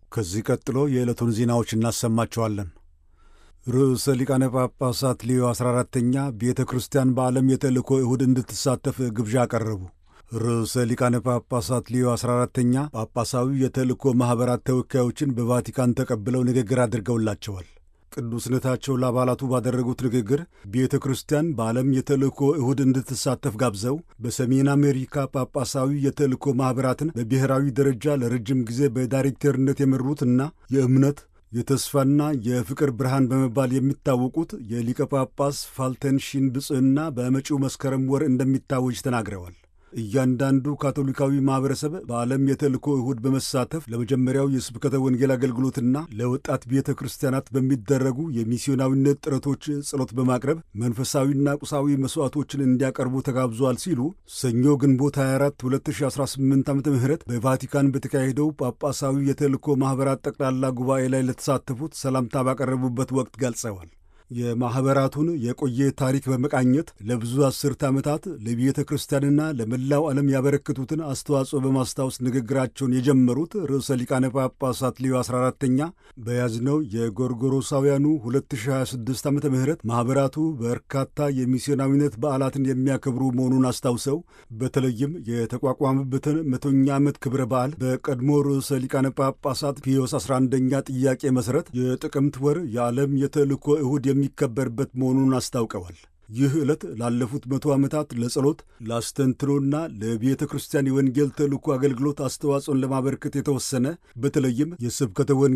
ከዚህ ቀጥሎ የዕለቱን ዜናዎች እናሰማቸዋለን። ርዕሰ ሊቃነ ጳጳሳት ሌዮ 14ተኛ ቤተ ክርስቲያን በዓለም የተልእኮ እሁድ እንድትሳተፍ ግብዣ አቀረቡ። ርዕሰ ሊቃነ ጳጳሳት ሌዮ 14ተኛ ጳጳሳዊ የተልእኮ ማኅበራት ተወካዮችን በቫቲካን ተቀብለው ንግግር አድርገውላቸዋል። ቅዱስነታቸው ለአባላቱ ባደረጉት ንግግር ቤተ ክርስቲያን በዓለም የተልእኮ እሁድ እንድትሳተፍ ጋብዘው በሰሜን አሜሪካ ጳጳሳዊ የተልእኮ ማኅበራትን በብሔራዊ ደረጃ ለረጅም ጊዜ በዳይሬክተርነት የመሩትና የእምነት የተስፋና የፍቅር ብርሃን በመባል የሚታወቁት የሊቀ ጳጳስ ፋልተንሺን ብጽዕና በመጪው መስከረም ወር እንደሚታወጅ ተናግረዋል። እያንዳንዱ ካቶሊካዊ ማኅበረሰብ በዓለም የተልእኮ እሁድ በመሳተፍ ለመጀመሪያው የስብከተ ወንጌል አገልግሎትና ለወጣት ቤተ ክርስቲያናት በሚደረጉ የሚስዮናዊነት ጥረቶች ጸሎት በማቅረብ መንፈሳዊና ቁሳዊ መሥዋዕቶችን እንዲያቀርቡ ተጋብዟል ሲሉ ሰኞ ግንቦት 24 2018 ዓ ም በቫቲካን በተካሄደው ጳጳሳዊ የተልእኮ ማኅበራት ጠቅላላ ጉባኤ ላይ ለተሳተፉት ሰላምታ ባቀረቡበት ወቅት ገልጸዋል። የማኅበራቱን የቆየ ታሪክ በመቃኘት ለብዙ አስርተ ዓመታት ለቤተ ክርስቲያንና ለመላው ዓለም ያበረከቱትን አስተዋጽኦ በማስታወስ ንግግራቸውን የጀመሩት ርዕሰ ሊቃነ ጳጳሳት ሌዮ 14ተኛ በያዝነው የጎርጎሮሳውያኑ 2026 ዓ ም ማኅበራቱ በርካታ የሚስዮናዊነት በዓላትን የሚያከብሩ መሆኑን አስታውሰው በተለይም የተቋቋመበትን መቶኛ ዓመት ክብረ በዓል በቀድሞ ርዕሰ ሊቃነ ጳጳሳት ፒዮስ 11ኛ ጥያቄ መሠረት የጥቅምት ወር የዓለም የተልእኮ እሁድ የሚከበርበት መሆኑን አስታውቀዋል። ይህ ዕለት ላለፉት መቶ ዓመታት ለጸሎት ለአስተንትኖና ለቤተ ክርስቲያን የወንጌል ተልእኮ አገልግሎት አስተዋጽኦን ለማበርከት የተወሰነ በተለይም የስብከተ